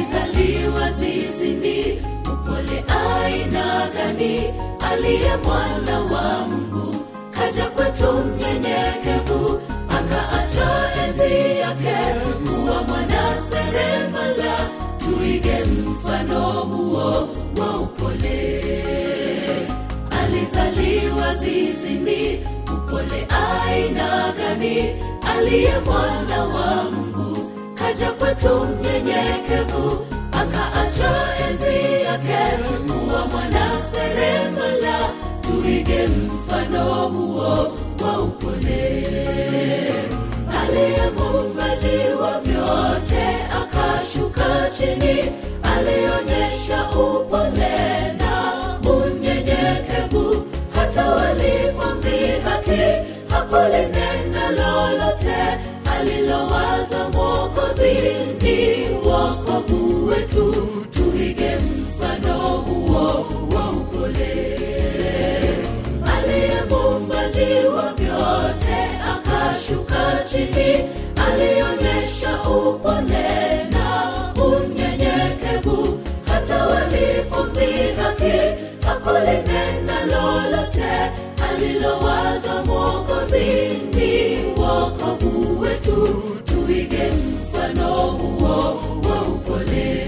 alizaliwa zizini upole aina gani aliye mwana wa mungu kaja kwetu mnyenyekevu akaacha enzi yake kuwa mwana seremala tuige mfano huo wa upole alizaliwa zizini upole aina gani aliye mwana wa mungu kaja kwetu mnyenyekevu akaacha enzi yake kuwa mwana seremala tuige mfano huo wa upole aliye muumbaji wa vyote akashuka chini alionyesha upole na unyenyekevu hata walipomdhihaki hakulinena lolote alilowaza mwokozi ni wokovu wetu tuige mfano huo wa upole aliye muumbaji wa vyote akashuka chini alionyesha upole na unyenyekevu hata walipomdhihaki hakulinena lolote alilowaza mwokozi ni wokovu wetu tuige mfano huo wa upole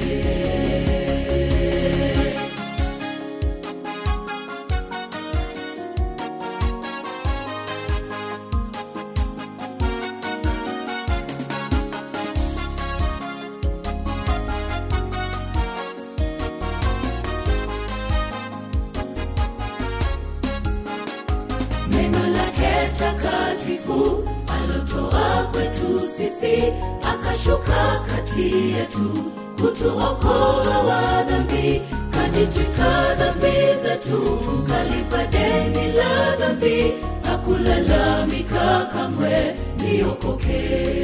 neno lake takatifu alotoa kwetu sisi akashuka kati yetu kutuokoa wa dhambi kajitwika dhambi zetu kalipa deni la dhambi hakulalamika kamwe niokoke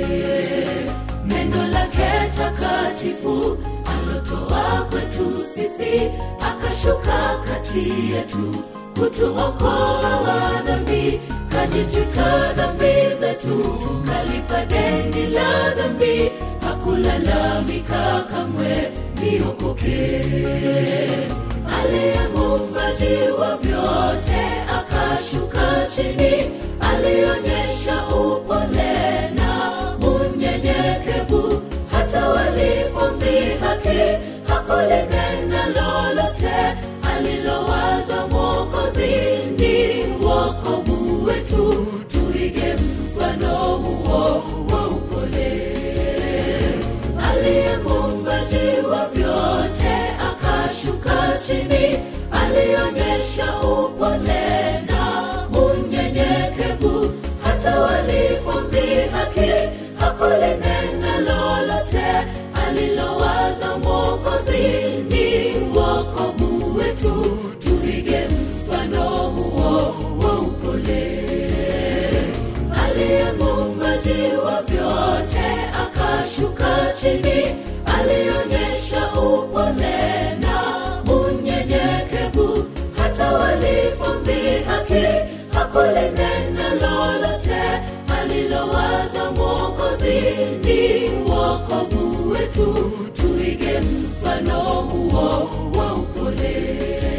neno lake takatifu alotoa kwetu sisi akashuka kati yetu kutuokoa wa dhambi kajitwika dhambi zetu kalipa deni la dhambi hakulalamika kamwe niokoke aliye muumbaji wa vyote akashuka chini alionyesha upole na unyenyekevu hata walipomdhihaki hakulinena lolote alilowaza mwokozi ni wokovu wetu tuige mfano huo wa upole aliye muumbaji wa vyote akashuka chini alionyesha upole na unyenyekevu hata walipomdhihaki hakulinena lolote alilowaza mwokozi ni wokovu wetu tuige mfano huo wa upole aliye muumbaji wa vyote akashuka chini alionyesha upole na unyenyekevu hata walipomdhihaki hakulinena lolote alilowaza mwokozi ni wokovu wetu tuige mfano huo wa upole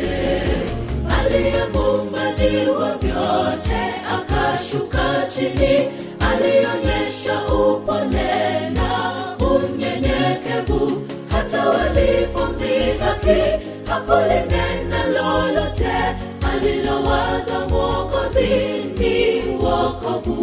aliye muumbaji wa vyote akashuka chini alionyesha upole na unyenyekevu hata walipomdhihaki hakulinena lolote alilowaza mwokozi ni wokovu